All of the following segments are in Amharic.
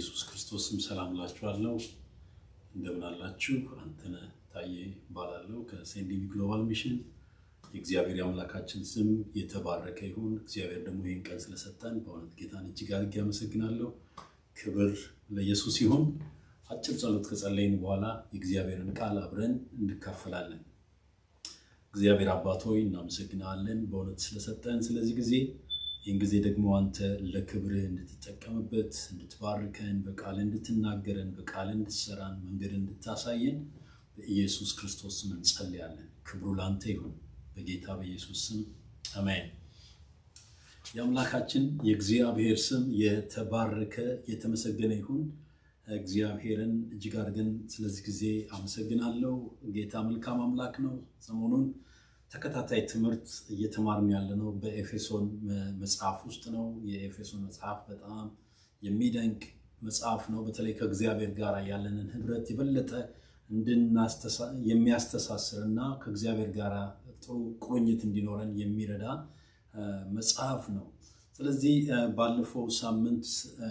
በኢየሱስ ክርስቶስም ሰላም እላችኋለሁ። እንደምን አላችሁ? አንተነህ ታዬ እባላለሁ ከሴንዲሚ ግሎባል ሚሽን። የእግዚአብሔር የአምላካችን ስም የተባረከ ይሁን። እግዚአብሔር ደግሞ ይህን ቀን ስለሰጠን በእውነት ጌታን እጅግ አድርጌ አመሰግናለሁ። ክብር ለኢየሱስ ይሁን። አጭር ጸሎት ከጸለይን በኋላ የእግዚአብሔርን ቃል አብረን እንካፈላለን። እግዚአብሔር አባት ሆይ እናመሰግናለን በእውነት ስለሰጠን ስለዚህ ጊዜ ይህን ጊዜ ደግሞ አንተ ለክብርህ እንድትጠቀምበት እንድትባርከን በቃል እንድትናገረን በቃል እንድትሰራን መንገድ እንድታሳየን በኢየሱስ ክርስቶስ ስም እንጸልያለን። ክብሩ ለአንተ ይሁን በጌታ በኢየሱስ ስም አሜን። የአምላካችን የእግዚአብሔር ስም የተባረከ የተመሰገነ ይሁን። እግዚአብሔርን እጅግ አድርገን ስለዚህ ጊዜ አመሰግናለሁ። ጌታ መልካም አምላክ ነው። ሰሞኑን ተከታታይ ትምህርት እየተማርን ያለ ነው በኤፌሶን መጽሐፍ ውስጥ ነው። የኤፌሶን መጽሐፍ በጣም የሚደንቅ መጽሐፍ ነው። በተለይ ከእግዚአብሔር ጋር ያለንን ህብረት የበለጠ የሚያስተሳስር እና ከእግዚአብሔር ጋር ጥሩ ቁርኝት እንዲኖረን የሚረዳ መጽሐፍ ነው። ስለዚህ ባለፈው ሳምንት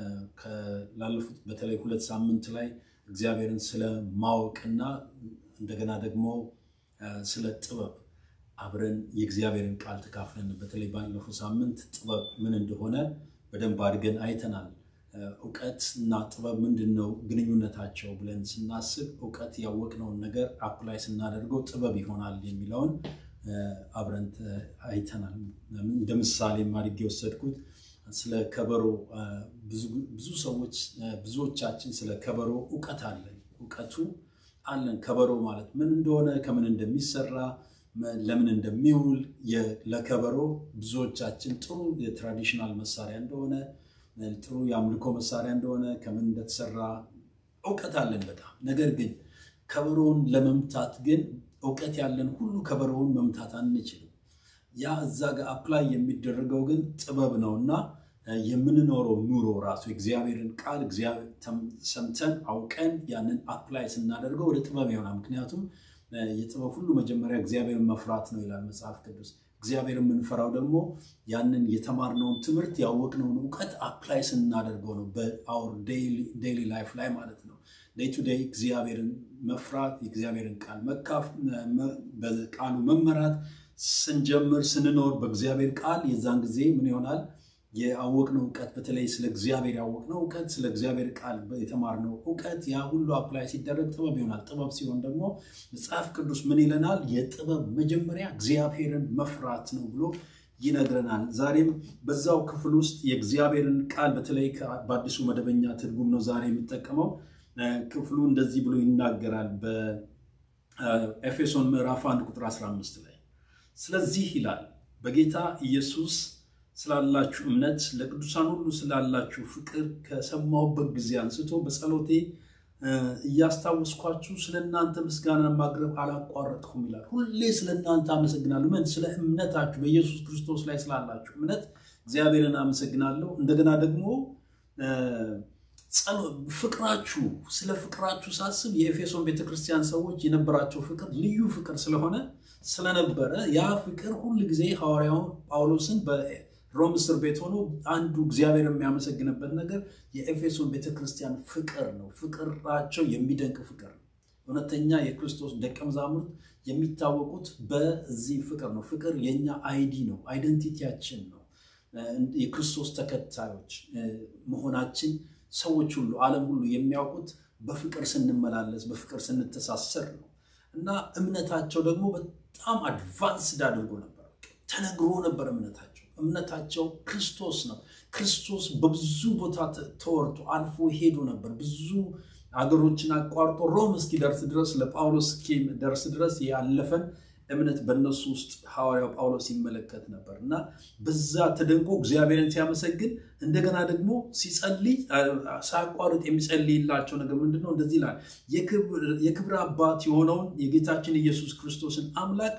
ላለፉት በተለይ ሁለት ሳምንት ላይ እግዚአብሔርን ስለ ማወቅና እንደገና ደግሞ ስለ ጥበብ አብረን የእግዚአብሔርን ቃል ተካፍለን በተለይ ባለፈው ሳምንት ጥበብ ምን እንደሆነ በደንብ አድርገን አይተናል። እውቀት እና ጥበብ ምንድን ነው ግንኙነታቸው ብለን ስናስብ እውቀት ያወቅነውን ነገር አፕላይ ስናደርገው ጥበብ ይሆናል የሚለውን አብረን አይተናል። እንደ ምሳሌ አድርጌ የወሰድኩት ስለ ከበሮ ብዙ ሰዎች ብዙዎቻችን ስለ ከበሮ እውቀት አለን እውቀቱ አለን። ከበሮ ማለት ምን እንደሆነ ከምን እንደሚሰራ ለምን እንደሚውል ለከበሮ ብዙዎቻችን ጥሩ የትራዲሽናል መሳሪያ እንደሆነ ጥሩ የአምልኮ መሳሪያ እንደሆነ ከምን እንደተሰራ እውቀት አለን በጣም ነገር ግን ከበሮውን ለመምታት ግን እውቀት ያለን ሁሉ ከበሮውን መምታት አንችልም። ያ እዛ ጋር አፕላይ የሚደረገው ግን ጥበብ ነው እና የምንኖረው ኑሮ ራሱ የእግዚአብሔርን ቃል ሰምተን አውቀን ያንን አፕላይ ስናደርገው ወደ ጥበብ ይሆናል። ምክንያቱም የጥበብ ሁሉ መጀመሪያ እግዚአብሔርን መፍራት ነው ይላል መጽሐፍ ቅዱስ። እግዚአብሔር የምንፈራው ደግሞ ያንን የተማርነውን ትምህርት ያወቅነውን እውቀት አፕላይ ስናደርገው ነው በአውር ዴይሊ ላይፍ ላይ ማለት ነው። ዴይ ቱ ዴይ እግዚአብሔርን መፍራት የእግዚአብሔርን ቃል መካፍ በቃሉ መመራት ስንጀምር ስንኖር በእግዚአብሔር ቃል የዛን ጊዜ ምን ይሆናል? ያወቅነው እውቀት በተለይ ስለ እግዚአብሔር ያወቅነው እውቀት ስለ እግዚአብሔር ቃል የተማርነው እውቀት ያ ሁሉ አፕላይ ሲደረግ ጥበብ ይሆናል። ጥበብ ሲሆን ደግሞ መጽሐፍ ቅዱስ ምን ይለናል? የጥበብ መጀመሪያ እግዚአብሔርን መፍራት ነው ብሎ ይነግረናል። ዛሬም በዛው ክፍል ውስጥ የእግዚአብሔርን ቃል በተለይ በአዲሱ መደበኛ ትርጉም ነው ዛሬ የሚጠቀመው ክፍሉ እንደዚህ ብሎ ይናገራል። በኤፌሶን ምዕራፍ 1 ቁጥር 15 ላይ ስለዚህ ይላል በጌታ ኢየሱስ ስላላችሁ እምነት ለቅዱሳን ሁሉ ስላላችሁ ፍቅር ከሰማሁበት ጊዜ አንስቶ በጸሎቴ እያስታወስኳችሁ ስለ እናንተ ምስጋና ማቅረብ አላቋረጥኩም ይላል። ሁሌ ስለ እናንተ አመሰግናለሁ። ምን? ስለ እምነታችሁ በኢየሱስ ክርስቶስ ላይ ስላላችሁ እምነት እግዚአብሔርን አመሰግናለሁ። እንደገና ደግሞ ፍቅራችሁ ስለ ፍቅራችሁ ሳስብ የኤፌሶን ቤተክርስቲያን ሰዎች የነበራቸው ፍቅር ልዩ ፍቅር ስለሆነ ስለነበረ ያ ፍቅር ሁል ጊዜ ሐዋርያውን ጳውሎስን በሮም እስር ቤት ሆኖ አንዱ እግዚአብሔር የሚያመሰግንበት ነገር የኤፌሶን ቤተክርስቲያን ፍቅር ነው። ፍቅራቸው የሚደንቅ ፍቅር ነው። እውነተኛ የክርስቶስ ደቀ መዛሙርት የሚታወቁት በዚህ ፍቅር ነው። ፍቅር የኛ አይዲ ነው፣ አይደንቲቲያችን ነው። የክርስቶስ ተከታዮች መሆናችን ሰዎች ሁሉ ዓለም ሁሉ የሚያውቁት በፍቅር ስንመላለስ በፍቅር ስንተሳሰር ነው። እና እምነታቸው ደግሞ በጣም አድቫንስድ አድርጎ ነበር። ተነግሮ ነበር እምነታቸው እምነታቸው ክርስቶስ ነው። ክርስቶስ በብዙ ቦታ ተወርቶ አልፎ ሄዶ ነበር። ብዙ አገሮችን አቋርጦ ሮም እስኪደርስ ድረስ ለጳውሎስ እስኪደርስ ድረስ ያለፈን እምነት በእነሱ ውስጥ ሐዋርያው ጳውሎስ ይመለከት ነበር እና በዛ ተደንቆ እግዚአብሔርን ሲያመሰግን እንደገና ደግሞ ሲጸልይ ሳያቋርጥ የሚጸልይላቸው ነገር ምንድን ነው? እንደዚህ ይላል። የክብር አባት የሆነውን የጌታችን ኢየሱስ ክርስቶስን አምላክ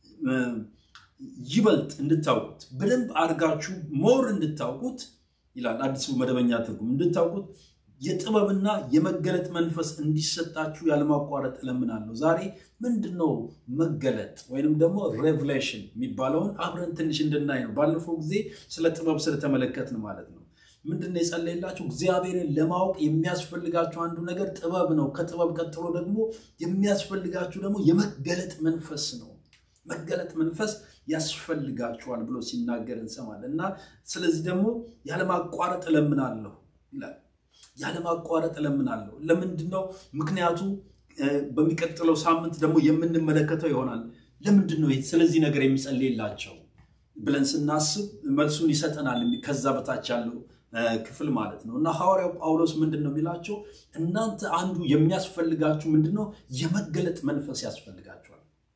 ይበልጥ እንድታውቁት በደንብ አድርጋችሁ ሞር እንድታውቁት ይላል አዲሱ መደበኛ ትርጉም እንድታውቁት የጥበብና የመገለጥ መንፈስ እንዲሰጣችሁ ያለማቋረጥ እለምናለሁ። ዛሬ ምንድን ነው መገለጥ ወይንም ደግሞ ሬቭሌሽን የሚባለውን አብረን ትንሽ እንድናይ ነው። ባለፈው ጊዜ ስለ ጥበብ ስለተመለከትን ማለት ነው። ምንድን ነው የጸለየላቸው? እግዚአብሔርን ለማወቅ የሚያስፈልጋችሁ አንዱ ነገር ጥበብ ነው። ከጥበብ ቀጥሎ ደግሞ የሚያስፈልጋችሁ ደግሞ የመገለጥ መንፈስ ነው። መገለጥ መንፈስ ያስፈልጋችኋል ብሎ ሲናገር እንሰማለን እና ስለዚህ ደግሞ ያለማቋረጥ እለምናለሁ ይላል። ያለማቋረጥ እለምናለሁ። ለምንድን ነው? ምክንያቱ በሚቀጥለው ሳምንት ደግሞ የምንመለከተው ይሆናል። ለምንድን ነው ስለዚህ ነገር የሚጸልይላቸው ብለን ስናስብ መልሱን ይሰጠናል። ከዛ በታች ያለው ክፍል ማለት ነው እና ሐዋርያው ጳውሎስ ምንድን ነው የሚላቸው? እናንተ አንዱ የሚያስፈልጋችሁ ምንድን ነው? የመገለጥ መንፈስ ያስፈልጋችኋል።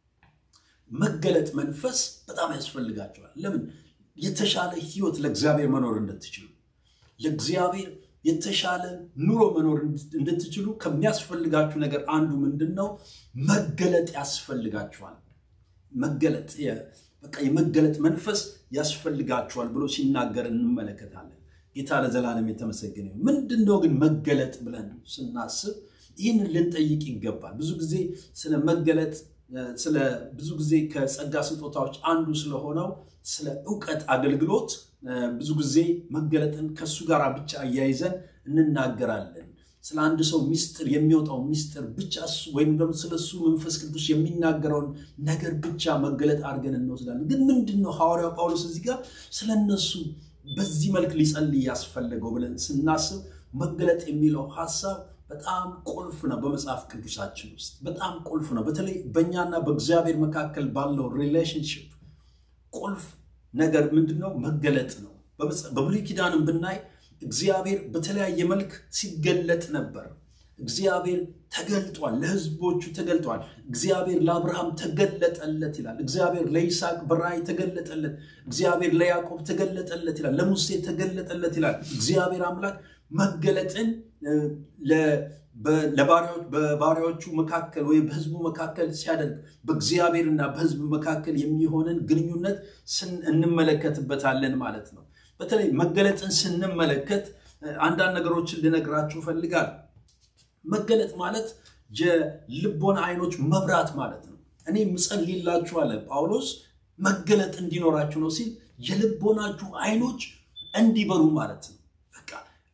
መገለጥ መንፈስ በጣም ያስፈልጋችኋል። ለምን? የተሻለ ህይወት ለእግዚአብሔር መኖር እንድትችሉ ለእግዚአብሔር የተሻለ ኑሮ መኖር እንድትችሉ ከሚያስፈልጋችሁ ነገር አንዱ ምንድን ነው? መገለጥ ያስፈልጋችኋል። መገለጥ በቃ የመገለጥ መንፈስ ያስፈልጋችኋል ብሎ ሲናገር እንመለከታለን። ጌታ ለዘላለም የተመሰገነ ይሁን። ምንድን ነው ግን መገለጥ ብለን ስናስብ ይህንን ልንጠይቅ ይገባል። ብዙ ጊዜ ስለ መገለጥ ስለ ብዙ ጊዜ ከጸጋ ስጦታዎች አንዱ ስለሆነው ስለ እውቀት አገልግሎት ብዙ ጊዜ መገለጥን ከእሱ ጋር ብቻ አያይዘን እንናገራለን። ስለ አንድ ሰው ሚስጥር የሚወጣው ሚስጥር ብቻ ወይም ደግሞ ስለ እሱ መንፈስ ቅዱስ የሚናገረውን ነገር ብቻ መገለጥ አድርገን እንወስዳለን። ግን ምንድን ነው ሐዋርያው ጳውሎስ እዚህ ጋር ስለ እነሱ በዚህ መልክ ሊጸልይ ያስፈለገው ብለን ስናስብ መገለጥ የሚለው ሀሳብ በጣም ቁልፍ ነው። በመጽሐፍ ቅዱሳችን ውስጥ በጣም ቁልፍ ነው። በተለይ በእኛና በእግዚአብሔር መካከል ባለው ሪሌሽንሽፕ ቁልፍ ነገር ምንድን ነው? መገለጥ ነው። በብሉይ ኪዳንም ብናይ እግዚአብሔር በተለያየ መልክ ሲገለጥ ነበር። እግዚአብሔር ተገልጧል፣ ለሕዝቦቹ ተገልጧል። እግዚአብሔር ለአብርሃም ተገለጠለት ይላል። እግዚአብሔር ለይስሐቅ በራእይ ተገለጠለት። እግዚአብሔር ለያዕቆብ ተገለጠለት ይላል። ለሙሴ ተገለጠለት ይላል። እግዚአብሔር አምላክ መገለጥን በባሪያዎቹ መካከል ወይም በሕዝቡ መካከል ሲያደርግ በእግዚአብሔርና በሕዝብ መካከል የሚሆንን ግንኙነት እንመለከትበታለን ማለት ነው። በተለይ መገለጥን ስንመለከት አንዳንድ ነገሮችን ልነግራችሁ እፈልጋለሁ። መገለጥ ማለት የልቦና አይኖች መብራት ማለት ነው። እኔ ምጸልይላችሁ አለ ጳውሎስ መገለጥ እንዲኖራችሁ ነው ሲል የልቦናችሁ አይኖች እንዲበሩ ማለት ነው። በቃ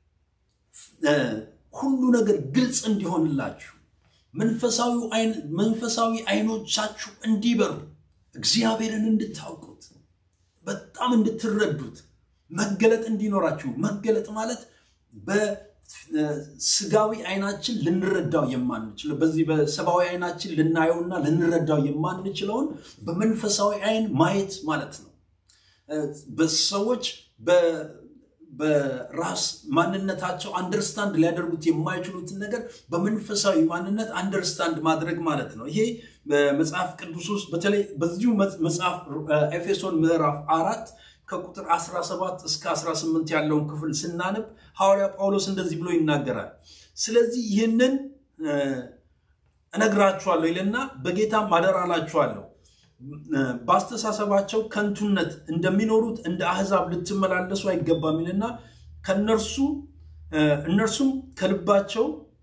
ሁሉ ነገር ግልጽ እንዲሆንላችሁ መንፈሳዊ አይኖቻችሁ እንዲበሩ እግዚአብሔርን እንድታውቁት በጣም እንድትረዱት መገለጥ እንዲኖራችሁ። መገለጥ ማለት በስጋዊ አይናችን ልንረዳው የማንችለው በዚህ በሰብአዊ አይናችን ልናየውና ልንረዳው የማንችለውን በመንፈሳዊ አይን ማየት ማለት ነው። በሰዎች በራስ ማንነታቸው አንደርስታንድ ሊያደርጉት የማይችሉትን ነገር በመንፈሳዊ ማንነት አንደርስታንድ ማድረግ ማለት ነው። ይሄ በመጽሐፍ ቅዱስ ውስጥ በተለይ በዚሁ መጽሐፍ ኤፌሶን ምዕራፍ አራት ከቁጥር 17 እስከ 18 ያለውን ክፍል ስናነብ ሐዋርያ ጳውሎስ እንደዚህ ብሎ ይናገራል። ስለዚህ ይህንን እነግራችኋለሁ ይልና በጌታም አደራ እላችኋለሁ በአስተሳሰባቸው ከንቱነት እንደሚኖሩት እንደ አሕዛብ ልትመላለሱ አይገባም ይልና ከነርሱ እነርሱም ከልባቸው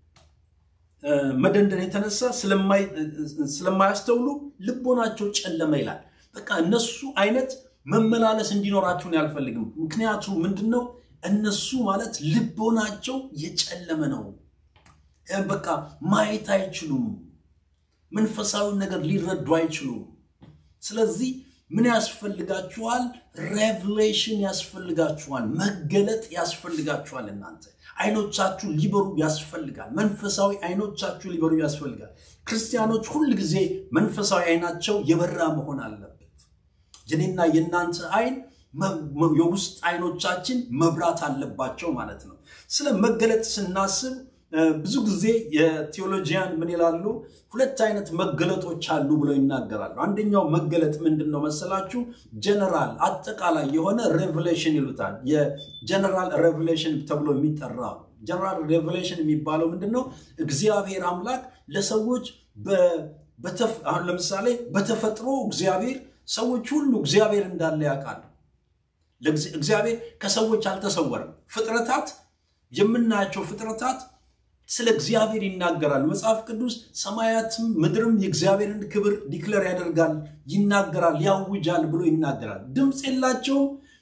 መደንደን የተነሳ ስለማያስተውሉ ልቦናቸው ጨለመ ይላል። በቃ እነሱ አይነት መመላለስ እንዲኖራችሁን አልፈልግም። ምክንያቱ ምንድን ነው? እነሱ ማለት ልቦናቸው የጨለመ ነው። በቃ ማየት አይችሉም። መንፈሳዊን ነገር ሊረዱ አይችሉም። ስለዚህ ምን ያስፈልጋችኋል? ሬቭሌሽን ያስፈልጋችኋል። መገለጥ ያስፈልጋችኋል። እናንተ አይኖቻችሁ ሊበሩ ያስፈልጋል። መንፈሳዊ አይኖቻችሁ ሊበሩ ያስፈልጋል። ክርስቲያኖች ሁል ጊዜ መንፈሳዊ አይናቸው የበራ መሆን አለበት። የኔና የእናንተ አይን የውስጥ አይኖቻችን መብራት አለባቸው ማለት ነው። ስለ መገለጥ ስናስብ ብዙ ጊዜ የቴዎሎጂያን ምን ይላሉ? ሁለት አይነት መገለጦች አሉ ብለው ይናገራሉ። አንደኛው መገለጥ ምንድን ነው መሰላችሁ? ጀነራል አጠቃላይ የሆነ ሬቨሌሽን ይሉታል። የጀነራል ሬቨሌሽን ተብሎ የሚጠራ ጀነራል ሬቨሌሽን የሚባለው ምንድን ነው? እግዚአብሔር አምላክ ለሰዎች አሁን ለምሳሌ በተፈጥሮ እግዚአብሔር ሰዎች ሁሉ እግዚአብሔር እንዳለ ያውቃሉ። እግዚአብሔር ከሰዎች አልተሰወረም። ፍጥረታት የምናያቸው ፍጥረታት ስለ እግዚአብሔር ይናገራል። መጽሐፍ ቅዱስ ሰማያትም ምድርም የእግዚአብሔርን ክብር ዲክለር ያደርጋል፣ ይናገራል፣ ያውጃል ብሎ ይናገራል። ድምፅ የላቸውም፣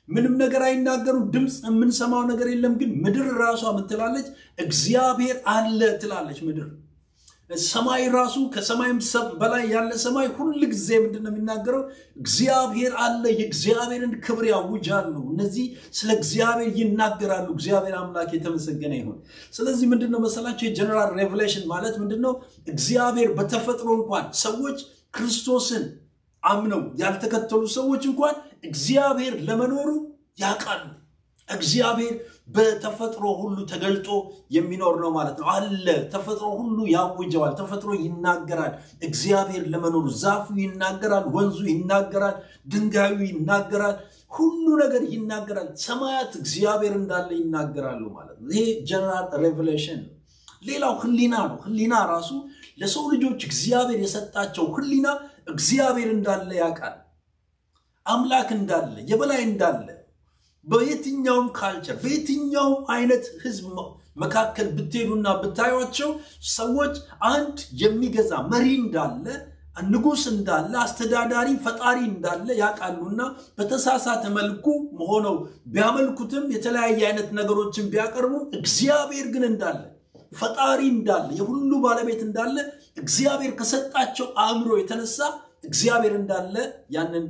ምንም ነገር አይናገሩ፣ ድምፅ የምንሰማው ነገር የለም። ግን ምድር ራሷ ምን ትላለች? እግዚአብሔር አለ ትላለች ምድር። ሰማይ ራሱ ከሰማይም በላይ ያለ ሰማይ ሁል ጊዜ ምንድን ነው የሚናገረው? እግዚአብሔር አለ፣ የእግዚአብሔርን ክብር ያውጃሉ። እነዚህ ስለ እግዚአብሔር ይናገራሉ። እግዚአብሔር አምላክ የተመሰገነ ይሁን። ስለዚህ ምንድን ነው መሰላቸው የጀነራል ሬቨሌሽን ማለት ምንድን ነው? እግዚአብሔር በተፈጥሮ እንኳን ሰዎች ክርስቶስን አምነው ያልተከተሉ ሰዎች እንኳን እግዚአብሔር ለመኖሩ ያውቃሉ። እግዚአብሔር በተፈጥሮ ሁሉ ተገልጦ የሚኖር ነው ማለት ነው። አለ ተፈጥሮ ሁሉ ያውጀዋል። ተፈጥሮ ይናገራል እግዚአብሔር ለመኖሩ። ዛፉ ይናገራል፣ ወንዙ ይናገራል፣ ድንጋዩ ይናገራል፣ ሁሉ ነገር ይናገራል። ሰማያት እግዚአብሔር እንዳለ ይናገራሉ ማለት ነው። ይሄ ጀነራል ሬቨሌሽን ነው። ሌላው ህሊና ነው። ህሊና ራሱ ለሰው ልጆች እግዚአብሔር የሰጣቸው ህሊና እግዚአብሔር እንዳለ ያውቃል። አምላክ እንዳለ የበላይ እንዳለ በየትኛውም ካልቸር በየትኛውም አይነት ህዝብ መካከል ብትሄዱና ብታዩቸው ሰዎች አንድ የሚገዛ መሪ እንዳለ ንጉሥ እንዳለ አስተዳዳሪ ፈጣሪ እንዳለ ያውቃሉና በተሳሳተ መልኩ ሆነው ቢያመልኩትም የተለያየ አይነት ነገሮችን ቢያቀርቡ እግዚአብሔር ግን እንዳለ ፈጣሪ እንዳለ የሁሉ ባለቤት እንዳለ እግዚአብሔር ከሰጣቸው አእምሮ የተነሳ እግዚአብሔር እንዳለ ያንን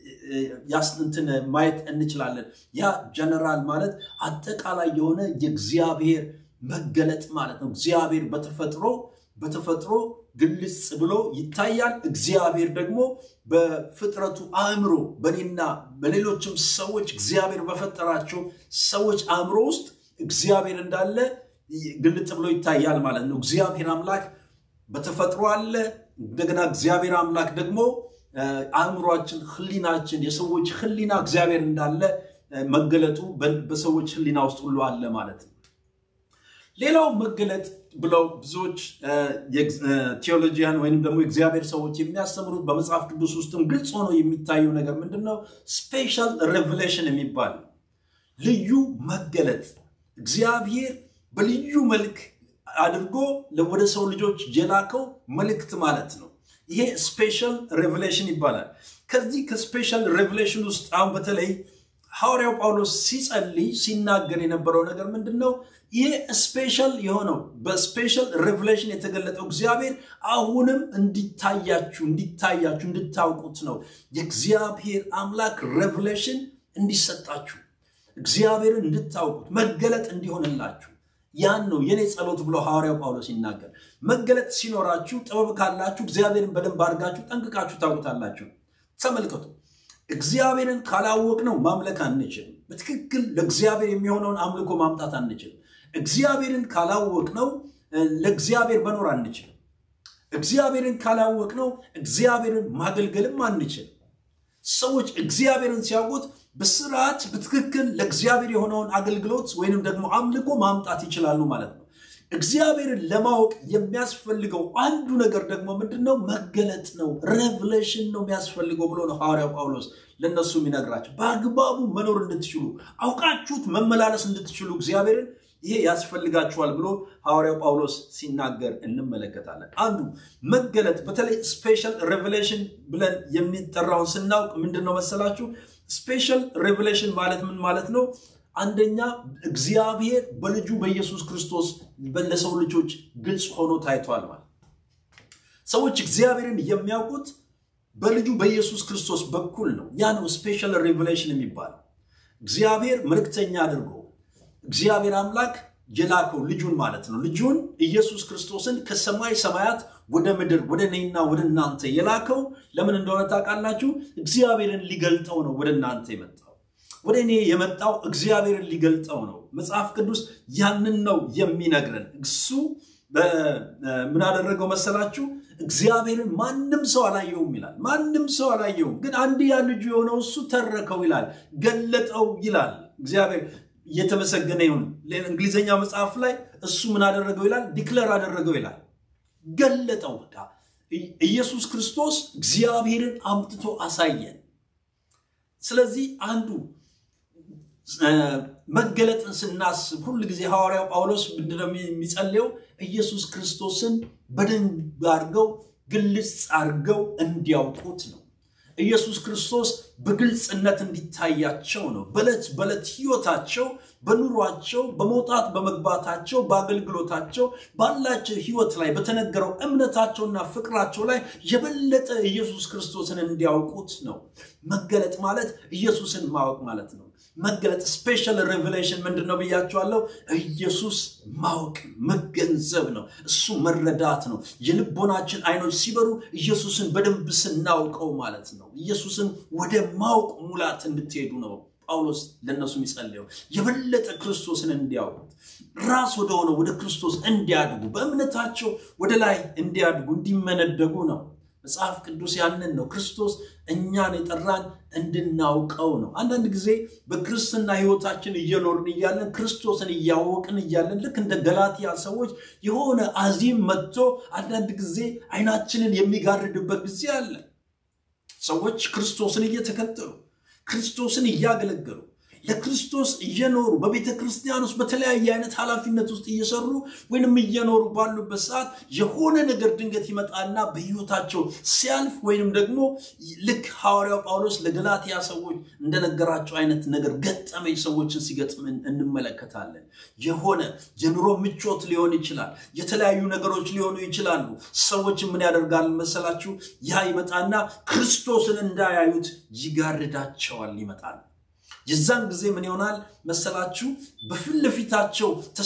ያስንትን ማየት እንችላለን። ያ ጀነራል ማለት አጠቃላይ የሆነ የእግዚአብሔር መገለጥ ማለት ነው። እግዚአብሔር በተፈጥሮ በተፈጥሮ ግልጽ ብሎ ይታያል። እግዚአብሔር ደግሞ በፍጥረቱ አእምሮ በኔና በሌሎችም ሰዎች እግዚአብሔር በፈጠራቸው ሰዎች አእምሮ ውስጥ እግዚአብሔር እንዳለ ግልጥ ብሎ ይታያል ማለት ነው። እግዚአብሔር አምላክ በተፈጥሮ አለ። እንደገና እግዚአብሔር አምላክ ደግሞ አእምሯችን፣ ህሊናችን፣ የሰዎች ህሊና እግዚአብሔር እንዳለ መገለጡ በሰዎች ህሊና ውስጥ ሁሉ አለ ማለት ነው። ሌላው መገለጥ ብለው ብዙዎች ቴዎሎጂያን ወይም ደግሞ የእግዚአብሔር ሰዎች የሚያስተምሩት በመጽሐፍ ቅዱስ ውስጥም ግልጽ ሆኖ የሚታየው ነገር ምንድን ነው? ስፔሻል ሬቨሌሽን የሚባል ልዩ መገለጥ እግዚአብሔር በልዩ መልክ አድርጎ ወደ ሰው ልጆች የላከው መልእክት ማለት ነው። ይሄ ስፔሻል ሬቨሌሽን ይባላል። ከዚህ ከስፔሻል ሬቨሌሽን ውስጥ አሁን በተለይ ሐዋርያው ጳውሎስ ሲጸልይ ሲናገር የነበረው ነገር ምንድን ነው? ይሄ ስፔሻል የሆነው በስፔሻል ሬቨሌሽን የተገለጠው እግዚአብሔር አሁንም እንዲታያችሁ እንዲታያችሁ እንድታውቁት ነው። የእግዚአብሔር አምላክ ሬቨሌሽን እንዲሰጣችሁ እግዚአብሔርን እንድታውቁት መገለጥ እንዲሆንላችሁ ያን ነው የኔ ጸሎት ብሎ ሐዋርያው ጳውሎስ ይናገር። መገለጥ ሲኖራችሁ ጥበብ ካላችሁ እግዚአብሔርን በደንብ አድርጋችሁ ጠንቅቃችሁ ታውቁታላችሁ። ተመልከቱ፣ እግዚአብሔርን ካላወቅነው ማምለክ አንችልም። በትክክል ለእግዚአብሔር የሚሆነውን አምልኮ ማምጣት አንችልም። እግዚአብሔርን ካላወቅነው ለእግዚአብሔር መኖር አንችልም። እግዚአብሔርን ካላወቅነው እግዚአብሔርን ማገልገልም አንችልም። ሰዎች እግዚአብሔርን ሲያውቁት በስርዓት በትክክል ለእግዚአብሔር የሆነውን አገልግሎት ወይንም ደግሞ አምልኮ ማምጣት ይችላሉ ማለት ነው። እግዚአብሔርን ለማወቅ የሚያስፈልገው አንዱ ነገር ደግሞ ምንድን ነው? መገለጥ ነው። ሬቭሌሽን ነው የሚያስፈልገው ብሎ ነው ሐዋርያው ጳውሎስ ለእነሱ የሚነግራቸው። በአግባቡ መኖር እንድትችሉ አውቃችሁት መመላለስ እንድትችሉ እግዚአብሔርን ይሄ ያስፈልጋችኋል ብሎ ሐዋርያው ጳውሎስ ሲናገር እንመለከታለን። አንዱ መገለጥ በተለይ ስፔሻል ሬቨሌሽን ብለን የሚጠራውን ስናውቅ ምንድን ነው መሰላችሁ? ስፔሻል ሬቨሌሽን ማለት ምን ማለት ነው? አንደኛ እግዚአብሔር በልጁ በኢየሱስ ክርስቶስ ለሰው ልጆች ግልጽ ሆኖ ታይቷል ማለት ሰዎች እግዚአብሔርን የሚያውቁት በልጁ በኢየሱስ ክርስቶስ በኩል ነው። ያ ነው ስፔሻል ሬቨሌሽን የሚባለው። እግዚአብሔር መልእክተኛ አድርጎ እግዚአብሔር አምላክ የላከው ልጁን ማለት ነው። ልጁን ኢየሱስ ክርስቶስን ከሰማይ ሰማያት ወደ ምድር ወደ እኔና ወደ እናንተ የላከው ለምን እንደሆነ ታውቃላችሁ? እግዚአብሔርን ሊገልጠው ነው ወደ እናንተ የመጣው። ወደ እኔ የመጣው እግዚአብሔርን ሊገልጠው ነው። መጽሐፍ ቅዱስ ያንን ነው የሚነግረን። እሱ ምን አደረገው መሰላችሁ? እግዚአብሔርን ማንም ሰው አላየውም ይላል። ማንም ሰው አላየውም፣ ግን አንድያ ልጁ የሆነው እሱ ተረከው ይላል፣ ገለጠው ይላል። እግዚአብሔር እየተመሰገነ ይሁን። እንግሊዝኛ መጽሐፍ ላይ እሱ ምን አደረገው ይላል? ዲክለር አደረገው ይላል፣ ገለጠው። በቃ ኢየሱስ ክርስቶስ እግዚአብሔርን አምጥቶ አሳየን። ስለዚህ አንዱ መገለጥን ስናስብ ሁል ጊዜ ሐዋርያው ጳውሎስ ምንድነው የሚጸልየው? ኢየሱስ ክርስቶስን በደንብ አድርገው ግልጽ አድርገው እንዲያውቁት ነው። ኢየሱስ ክርስቶስ በግልጽነት እንዲታያቸው ነው። በዕለት በዕለት ህይወታቸው፣ በኑሯቸው፣ በመውጣት በመግባታቸው፣ በአገልግሎታቸው፣ ባላቸው ህይወት ላይ በተነገረው እምነታቸውና ፍቅራቸው ላይ የበለጠ ኢየሱስ ክርስቶስን እንዲያውቁት ነው። መገለጥ ማለት ኢየሱስን ማወቅ ማለት ነው። መገለጥ ስፔሻል ሬቨሌሽን ምንድን ነው ብያቸዋለሁ። ኢየሱስ ማወቅ መገንዘብ ነው። እሱ መረዳት ነው። የልቦናችን አይኖች ሲበሩ ኢየሱስን በደንብ ስናውቀው ማለት ነው። ኢየሱስን ወደ ማወቅ ሙላት እንድትሄዱ ነው ጳውሎስ ለእነሱ የሚጸልየው። የበለጠ ክርስቶስን እንዲያውቁት ራስ ወደሆነ ወደ ክርስቶስ እንዲያድጉ በእምነታቸው ወደ ላይ እንዲያድጉ እንዲመነደጉ ነው። መጽሐፍ ቅዱስ ያንን ነው። ክርስቶስ እኛን የጠራን እንድናውቀው ነው። አንዳንድ ጊዜ በክርስትና ህይወታችን እየኖርን እያለን ክርስቶስን እያወቅን እያለን ልክ እንደ ገላትያ ሰዎች የሆነ አዚም መጥቶ አንዳንድ ጊዜ አይናችንን የሚጋርድበት ጊዜ አለ። ሰዎች ክርስቶስን እየተከተሉ ክርስቶስን እያገለገሉ ለክርስቶስ እየኖሩ በቤተ ክርስቲያን ውስጥ በተለያየ አይነት ኃላፊነት ውስጥ እየሰሩ ወይንም እየኖሩ ባሉበት ሰዓት የሆነ ነገር ድንገት ይመጣና በህይወታቸው ሲያልፍ ወይንም ደግሞ ልክ ሐዋርያው ጳውሎስ ለገላትያ ሰዎች እንደነገራቸው አይነት ነገር ገጠመኝ ሰዎችን ሲገጥም እንመለከታለን። የሆነ የኑሮ ምቾት ሊሆን ይችላል። የተለያዩ ነገሮች ሊሆኑ ይችላሉ። ሰዎች ምን ያደርጋል መሰላችሁ? ያ ይመጣና ክርስቶስን እንዳያዩት ይጋርዳቸዋል ይመጣል። የዛን ጊዜ ምን ይሆናል መሰላችሁ? በፊት ለፊታቸው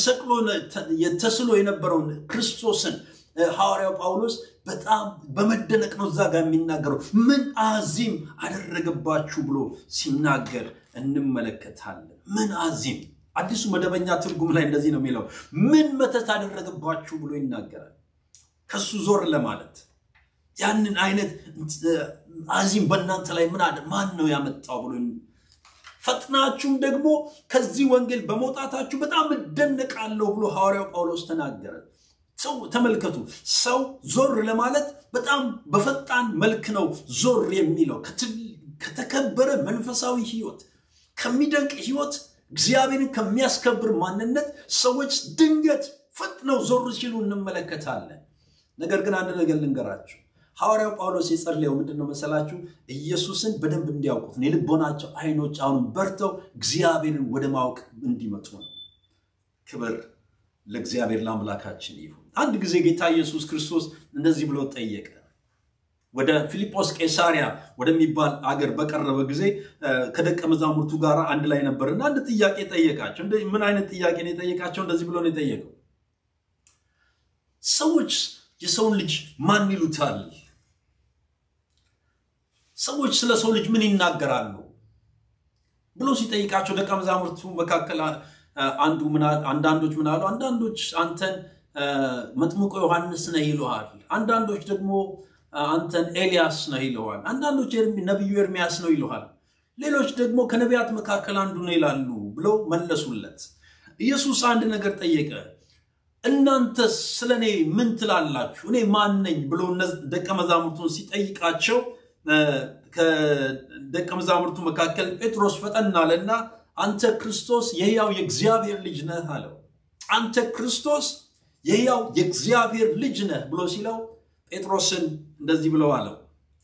ተስሎ የነበረውን ክርስቶስን ሐዋርያው ጳውሎስ በጣም በመደነቅ ነው እዛ ጋር የሚናገረው። ምን አዚም አደረገባችሁ ብሎ ሲናገር እንመለከታለን። ምን አዚም አዲሱ መደበኛ ትርጉም ላይ እንደዚህ ነው የሚለው። ምን መተት አደረገባችሁ ብሎ ይናገራል። ከሱ ዞር ለማለት ያንን አይነት አዚም በእናንተ ላይ ምን አለ ማን ነው ያመጣው ብሎ ፈጥናችሁም ደግሞ ከዚህ ወንጌል በመውጣታችሁ በጣም እደነቃለሁ ብሎ ሐዋርያው ጳውሎስ ተናገረ። ሰው ተመልከቱ፣ ሰው ዞር ለማለት በጣም በፈጣን መልክ ነው ዞር የሚለው ከተከበረ መንፈሳዊ ህይወት፣ ከሚደንቅ ህይወት፣ እግዚአብሔርን ከሚያስከብር ማንነት ሰዎች ድንገት ፈጥነው ዞር ሲሉ እንመለከታለን። ነገር ግን አንድ ነገር ልንገራችሁ ሐዋርያው ጳውሎስ የጸለየው ምንድን ነው መሰላችሁ? ኢየሱስን በደንብ እንዲያውቁት ነው። የልቦናቸው አይኖች አሁን በርተው እግዚአብሔርን ወደ ማወቅ እንዲመጡ ነው። ክብር ለእግዚአብሔር ለአምላካችን ይሁን። አንድ ጊዜ ጌታ ኢየሱስ ክርስቶስ እንደዚህ ብሎ ጠየቀ። ወደ ፊልጶስ ቄሳሪያ ወደሚባል አገር በቀረበ ጊዜ ከደቀ መዛሙርቱ ጋር አንድ ላይ ነበርና አንድ ጥያቄ ጠየቃቸው። ምን አይነት ጥያቄ ነው የጠየቃቸው? እንደዚህ ብሎ ነው የጠየቀው። ሰዎች የሰውን ልጅ ማን ይሉታል? ሰዎች ስለ ሰው ልጅ ምን ይናገራሉ ብሎ ሲጠይቃቸው ደቀ መዛሙርቱ መካከል አንዱ አንዳንዶች ምን አሉ? አንዳንዶች አንተን መጥምቆ ዮሐንስ ነህ ይለዋል። አንዳንዶች ደግሞ አንተን ኤልያስ ነህ ይለዋል። አንዳንዶች ነቢዩ ኤርሚያስ ነው ይለዋል። ሌሎች ደግሞ ከነቢያት መካከል አንዱ ነው ይላሉ ብለው መለሱለት። ኢየሱስ አንድ ነገር ጠየቀ። እናንተ ስለ እኔ ምን ትላላችሁ? እኔ ማን ነኝ ብሎ ደቀ መዛሙርቱን ሲጠይቃቸው ከደቀ መዛሙርቱ መካከል ጴጥሮስ ፈጠን አለና አንተ ክርስቶስ የሕያው የእግዚአብሔር ልጅ ነህ አለው። አንተ ክርስቶስ የሕያው የእግዚአብሔር ልጅ ነህ ብሎ ሲለው ጴጥሮስን እንደዚህ ብለው አለው፣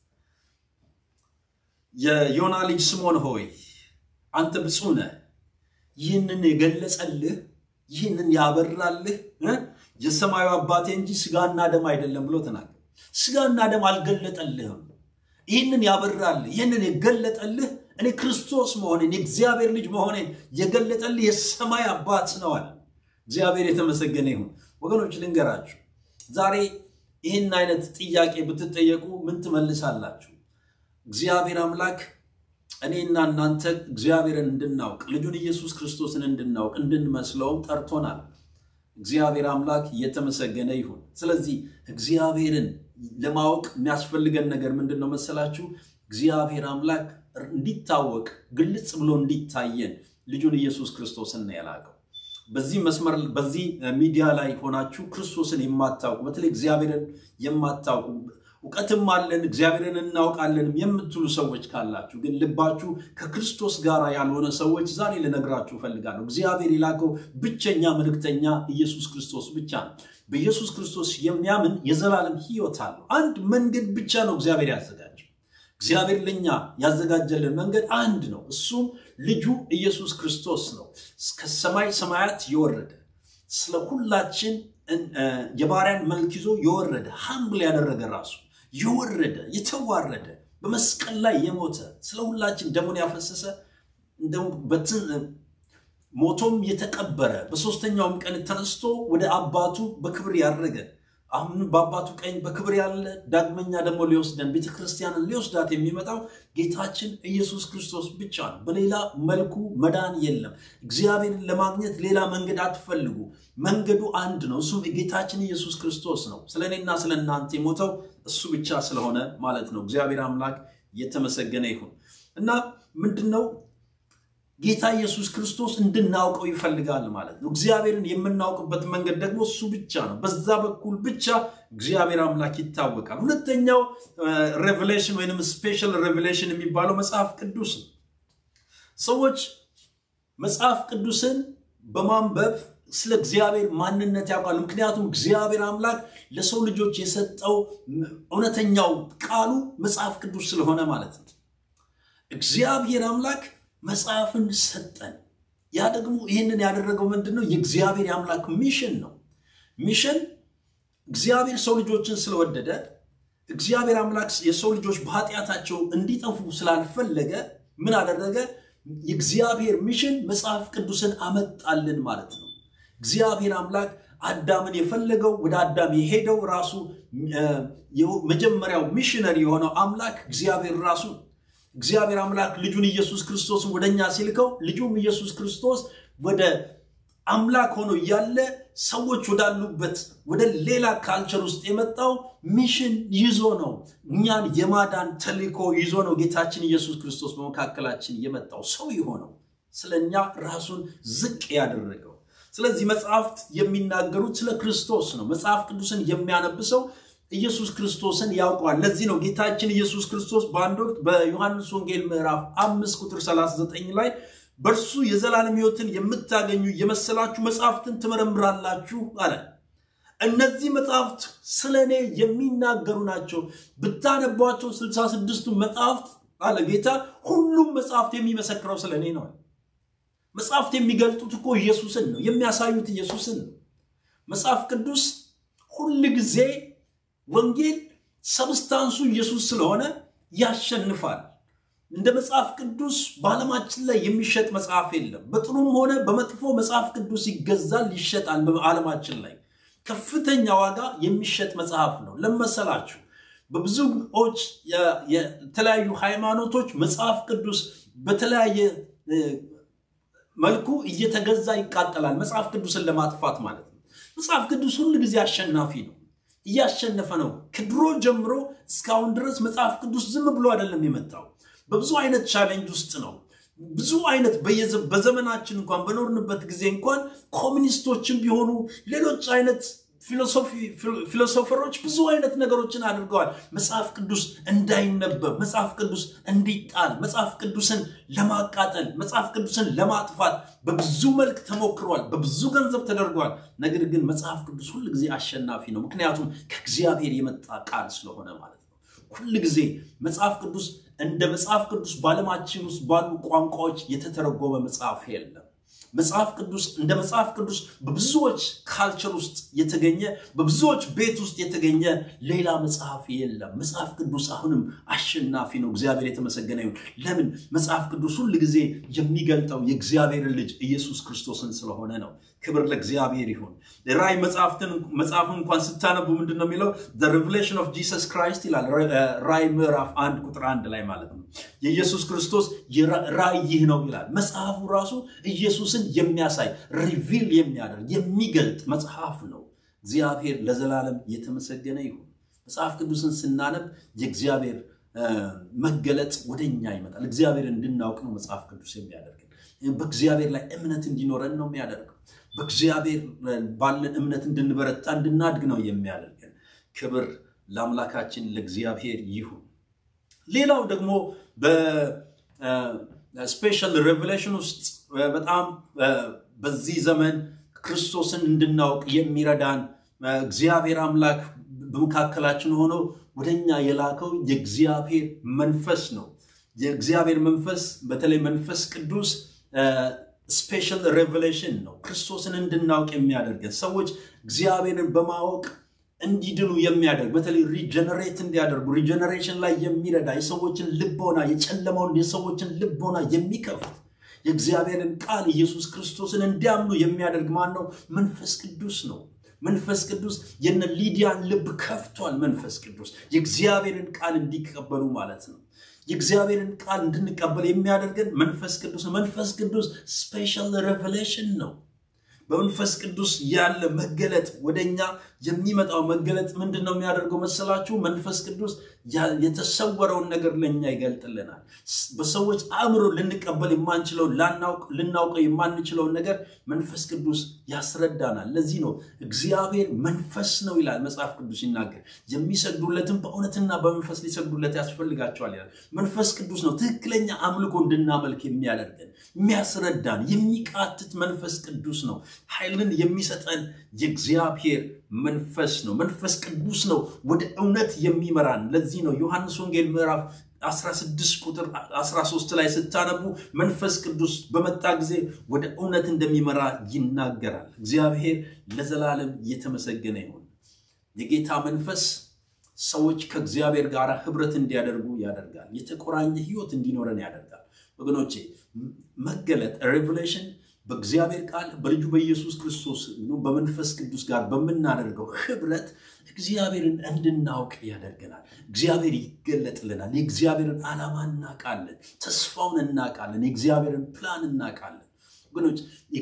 የዮና ልጅ ስሞን ሆይ አንተ ብፁዕ ነህ፣ ይህንን የገለጸልህ ይህንን ያበራልህ የሰማዩ አባቴ እንጂ ስጋና ደም አይደለም ብሎ ተናገር። ስጋና ደም አልገለጠልህም። ይህንን ያበራልህ ይህንን የገለጠልህ እኔ ክርስቶስ መሆኔን የእግዚአብሔር ልጅ መሆኔን የገለጠልህ የሰማይ አባት ነዋል። እግዚአብሔር የተመሰገነ ይሁን። ወገኖች ልንገራችሁ፣ ዛሬ ይህን አይነት ጥያቄ ብትጠየቁ ምን ትመልሳላችሁ? እግዚአብሔር አምላክ እኔና እናንተ እግዚአብሔርን እንድናውቅ ልጁን ኢየሱስ ክርስቶስን እንድናውቅ እንድንመስለውም ጠርቶናል። እግዚአብሔር አምላክ እየተመሰገነ ይሁን። ስለዚህ እግዚአብሔርን ለማወቅ የሚያስፈልገን ነገር ምንድን ነው መሰላችሁ? እግዚአብሔር አምላክ እንዲታወቅ ግልጽ ብሎ እንዲታየን ልጁን ኢየሱስ ክርስቶስን ነው የላከው። በዚህ መስመር በዚህ ሚዲያ ላይ ሆናችሁ ክርስቶስን የማታውቁ በተለይ እግዚአብሔርን የማታውቁ እውቀትም አለን እግዚአብሔርን እናውቃለንም የምትሉ ሰዎች ካላችሁ ግን ልባችሁ ከክርስቶስ ጋር ያልሆነ ሰዎች ዛሬ ልነግራችሁ እፈልጋለሁ። እግዚአብሔር የላከው ብቸኛ መልእክተኛ ኢየሱስ ክርስቶስ ብቻ ነው። በኢየሱስ ክርስቶስ የሚያምን የዘላለም ሕይወት አለው። አንድ መንገድ ብቻ ነው እግዚአብሔር ያዘጋጀው። እግዚአብሔር ለእኛ ያዘጋጀልን መንገድ አንድ ነው። እሱም ልጁ ኢየሱስ ክርስቶስ ነው። ከሰማይ ሰማያት የወረደ ስለ ሁላችን የባሪያን መልክ ይዞ የወረደ ሀምብል ያደረገ ራሱ የወረደ የተዋረደ በመስቀል ላይ የሞተ ስለ ሁላችን ደሙን ያፈሰሰ ሞቶም የተቀበረ በሶስተኛውም ቀን ተነስቶ ወደ አባቱ በክብር ያረገ አሁን በአባቱ ቀኝ በክብር ያለ ዳግመኛ ደግሞ ሊወስደን ቤተክርስቲያንን ሊወስዳት የሚመጣው ጌታችን ኢየሱስ ክርስቶስ ብቻ ነው። በሌላ መልኩ መዳን የለም። እግዚአብሔርን ለማግኘት ሌላ መንገድ አትፈልጉ። መንገዱ አንድ ነው። እሱም ጌታችን ኢየሱስ ክርስቶስ ነው። ስለ እኔና ስለ እናንተ የሞተው እሱ ብቻ ስለሆነ ማለት ነው። እግዚአብሔር አምላክ የተመሰገነ ይሁን እና ምንድን ነው ጌታ ኢየሱስ ክርስቶስ እንድናውቀው ይፈልጋል ማለት ነው። እግዚአብሔርን የምናውቅበት መንገድ ደግሞ እሱ ብቻ ነው። በዛ በኩል ብቻ እግዚአብሔር አምላክ ይታወቃል። ሁለተኛው ሬቨሌሽን ወይም ስፔሻል ሬቨሌሽን የሚባለው መጽሐፍ ቅዱስ ነው። ሰዎች መጽሐፍ ቅዱስን በማንበብ ስለ እግዚአብሔር ማንነት ያውቃሉ። ምክንያቱም እግዚአብሔር አምላክ ለሰው ልጆች የሰጠው እውነተኛው ቃሉ መጽሐፍ ቅዱስ ስለሆነ ማለት ነው። እግዚአብሔር አምላክ መጽሐፍን ሰጠን። ያ ደግሞ ይህንን ያደረገው ምንድን ነው? የእግዚአብሔር የአምላክ ሚሽን ነው። ሚሽን እግዚአብሔር ሰው ልጆችን ስለወደደ እግዚአብሔር አምላክ የሰው ልጆች በኃጢአታቸው እንዲጠፉ ስላልፈለገ ምን አደረገ? የእግዚአብሔር ሚሽን መጽሐፍ ቅዱስን አመጣልን ማለት ነው። እግዚአብሔር አምላክ አዳምን የፈለገው ወደ አዳም የሄደው ራሱ መጀመሪያው ሚሽነሪ የሆነው አምላክ እግዚአብሔር ራሱ እግዚአብሔር አምላክ ልጁን ኢየሱስ ክርስቶስን ወደ እኛ ሲልከው ልጁም ኢየሱስ ክርስቶስ ወደ አምላክ ሆኖ እያለ ሰዎች ወዳሉበት ወደ ሌላ ካልቸር ውስጥ የመጣው ሚሽን ይዞ ነው። እኛን የማዳን ተልእኮ ይዞ ነው ጌታችን ኢየሱስ ክርስቶስ በመካከላችን የመጣው ሰው የሆነው ስለ እኛ ራሱን ዝቅ ያደረገው። ስለዚህ መጽሐፍት የሚናገሩት ስለ ክርስቶስ ነው። መጽሐፍ ቅዱስን የሚያነብሰው ኢየሱስ ክርስቶስን ያውቀዋል። ለዚህ ነው ጌታችን ኢየሱስ ክርስቶስ በአንድ ወቅት በዮሐንስ ወንጌል ምዕራፍ አምስት ቁጥር 39 ላይ በእርሱ የዘላለም ሕይወትን የምታገኙ የመሰላችሁ መጽሐፍትን ትመረምራላችሁ አለ። እነዚህ መጽሐፍት ስለ እኔ የሚናገሩ ናቸው። ብታነቧቸው ስልሳ ስድስቱ መጽሐፍት አለ ጌታ፣ ሁሉም መጽሐፍት የሚመሰክረው ስለ እኔ ነው። መጽሐፍት የሚገልጡት እኮ ኢየሱስን ነው፣ የሚያሳዩት ኢየሱስን ነው። መጽሐፍ ቅዱስ ሁል ጊዜ ወንጌል ሰብስታንሱ ኢየሱስ ስለሆነ ያሸንፋል። እንደ መጽሐፍ ቅዱስ በዓለማችን ላይ የሚሸጥ መጽሐፍ የለም። በጥሩም ሆነ በመጥፎ መጽሐፍ ቅዱስ ይገዛል፣ ይሸጣል። በዓለማችን ላይ ከፍተኛ ዋጋ የሚሸጥ መጽሐፍ ነው። ለመሰላችሁ በብዙዎች የተለያዩ ሃይማኖቶች መጽሐፍ ቅዱስ በተለያየ መልኩ እየተገዛ ይቃጠላል። መጽሐፍ ቅዱስን ለማጥፋት ማለት ነው። መጽሐፍ ቅዱስ ሁል ጊዜ አሸናፊ ነው። እያሸነፈ ነው። ከድሮ ጀምሮ እስካሁን ድረስ መጽሐፍ ቅዱስ ዝም ብሎ አይደለም የመጣው። በብዙ አይነት ቻሌንጅ ውስጥ ነው። ብዙ አይነት በዘመናችን እንኳን በኖርንበት ጊዜ እንኳን ኮሚኒስቶችን ቢሆኑ ሌሎች አይነት ፊሎሶፈሮች ብዙ አይነት ነገሮችን አድርገዋል። መጽሐፍ ቅዱስ እንዳይነበብ፣ መጽሐፍ ቅዱስ እንዲጣል፣ መጽሐፍ ቅዱስን ለማቃጠል፣ መጽሐፍ ቅዱስን ለማጥፋት በብዙ መልክ ተሞክሯል። በብዙ ገንዘብ ተደርጓል። ነገር ግን መጽሐፍ ቅዱስ ሁል ጊዜ አሸናፊ ነው። ምክንያቱም ከእግዚአብሔር የመጣ ቃል ስለሆነ ማለት ነው። ሁል ጊዜ መጽሐፍ ቅዱስ እንደ መጽሐፍ ቅዱስ በዓለማችን ውስጥ ባሉ ቋንቋዎች የተተረጎመ መጽሐፍ የለም። መጽሐፍ ቅዱስ እንደ መጽሐፍ ቅዱስ በብዙዎች ካልቸር ውስጥ የተገኘ በብዙዎች ቤት ውስጥ የተገኘ ሌላ መጽሐፍ የለም። መጽሐፍ ቅዱስ አሁንም አሸናፊ ነው። እግዚአብሔር የተመሰገነ ይሁን። ለምን? መጽሐፍ ቅዱስ ሁል ጊዜ የሚገልጠው የእግዚአብሔርን ልጅ ኢየሱስ ክርስቶስን ስለሆነ ነው። ክብር ለእግዚአብሔር ይሁን። ራእይ መጽሐፍትን መጽሐፍን እንኳን ስታነቡ ምንድን ነው የሚለው? ሬቨሌሽን ኦፍ ጂሰስ ክራይስት ይላል። ራእይ ምዕራፍ አንድ ቁጥር አንድ ላይ ማለት ነው። የኢየሱስ ክርስቶስ ራእይ ይህ ነው ይላል። መጽሐፉ ራሱ ኢየሱስን የሚያሳይ ሪቪል የሚያደርግ የሚገልጥ መጽሐፍ ነው። እግዚአብሔር ለዘላለም የተመሰገነ ይሁን። መጽሐፍ ቅዱስን ስናነብ የእግዚአብሔር መገለጥ ወደኛ ይመጣል። እግዚአብሔር እንድናውቅ ነው መጽሐፍ ቅዱስ የሚያደርገን። በእግዚአብሔር ላይ እምነት እንዲኖረን ነው የሚያደርገው። በእግዚአብሔር ባለን እምነት እንድንበረታ እንድናድግ ነው የሚያደርገን። ክብር ለአምላካችን ለእግዚአብሔር ይሁን። ሌላው ደግሞ በስፔሻል ሬቨሌሽን ውስጥ በጣም በዚህ ዘመን ክርስቶስን እንድናውቅ የሚረዳን እግዚአብሔር አምላክ በመካከላችን ሆኖ ወደኛ የላከው የእግዚአብሔር መንፈስ ነው። የእግዚአብሔር መንፈስ በተለይ መንፈስ ቅዱስ ስፔሻል ሬቨሌሽን ነው። ክርስቶስን እንድናውቅ የሚያደርገን ሰዎች እግዚአብሔርን በማወቅ እንዲድኑ የሚያደርግ በተለይ ሪጀነሬት እንዲያደርጉ ሪጀነሬሽን ላይ የሚረዳ የሰዎችን ልቦና የጨለማውን የሰዎችን ልቦና የሚከፍት የእግዚአብሔርን ቃል ኢየሱስ ክርስቶስን እንዲያምኑ የሚያደርግ ማን ነው? መንፈስ ቅዱስ ነው። መንፈስ ቅዱስ የነ ሊዲያን ልብ ከፍቷል። መንፈስ ቅዱስ የእግዚአብሔርን ቃል እንዲቀበሉ ማለት ነው። የእግዚአብሔርን ቃል እንድንቀበል የሚያደርገን መንፈስ ቅዱስ ነው። መንፈስ ቅዱስ ስፔሻል ሬቨሌሽን ነው። በመንፈስ ቅዱስ ያለ መገለጥ ወደኛ የሚመጣው መገለጥ ምንድን ነው የሚያደርገው መሰላችሁ? መንፈስ ቅዱስ የተሰወረውን ነገር ለእኛ ይገልጥልናል። በሰዎች አእምሮ ልንቀበል የማንችለውን ልናውቀው የማንችለውን ነገር መንፈስ ቅዱስ ያስረዳናል። ለዚህ ነው እግዚአብሔር መንፈስ ነው ይላል መጽሐፍ ቅዱስ ይናገር። የሚሰግዱለትም በእውነትና በመንፈስ ሊሰግዱለት ያስፈልጋቸዋል ይላል። መንፈስ ቅዱስ ነው ትክክለኛ አምልኮ እንድናመልክ የሚያደርገን የሚያስረዳን፣ የሚቃትት መንፈስ ቅዱስ ነው። ኃይልን የሚሰጠን የእግዚአብሔር መንፈስ ነው። መንፈስ ቅዱስ ነው ወደ እውነት የሚመራን። ለዚህ ነው ዮሐንስ ወንጌል ምዕራፍ 16 ቁጥር 13 ላይ ስታነቡ መንፈስ ቅዱስ በመጣ ጊዜ ወደ እውነት እንደሚመራ ይናገራል። እግዚአብሔር ለዘላለም እየተመሰገነ ይሁን። የጌታ መንፈስ ሰዎች ከእግዚአብሔር ጋር ህብረት እንዲያደርጉ ያደርጋል። የተቆራኘ ህይወት እንዲኖረን ያደርጋል። ወገኖቼ መገለጥ ሬቨሌሽን በእግዚአብሔር ቃል በልጁ በኢየሱስ ክርስቶስ በመንፈስ ቅዱስ ጋር በምናደርገው ህብረት እግዚአብሔርን እንድናውቅ ያደርገናል። እግዚአብሔር ይገለጥልናል። የእግዚአብሔርን ዓላማ እናውቃለን። ተስፋውን እናውቃለን። የእግዚአብሔርን ፕላን እናውቃለን። ወገኖች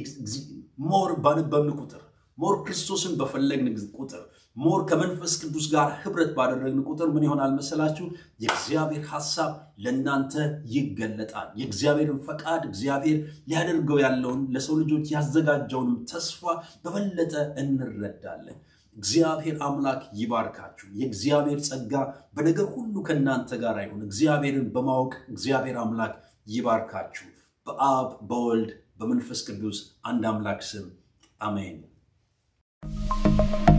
ሞር ባነበብን ቁጥር ሞር ክርስቶስን በፈለግን ቁጥር ሞር ከመንፈስ ቅዱስ ጋር ህብረት ባደረግን ቁጥር ምን ይሆናል መሰላችሁ? የእግዚአብሔር ሐሳብ ለእናንተ ይገለጣል። የእግዚአብሔርን ፈቃድ እግዚአብሔር ሊያደርገው ያለውን ለሰው ልጆች ያዘጋጀውንም ተስፋ በበለጠ እንረዳለን። እግዚአብሔር አምላክ ይባርካችሁ። የእግዚአብሔር ጸጋ በነገር ሁሉ ከእናንተ ጋር ይሁን። እግዚአብሔርን በማወቅ እግዚአብሔር አምላክ ይባርካችሁ። በአብ በወልድ በመንፈስ ቅዱስ አንድ አምላክ ስም አሜን።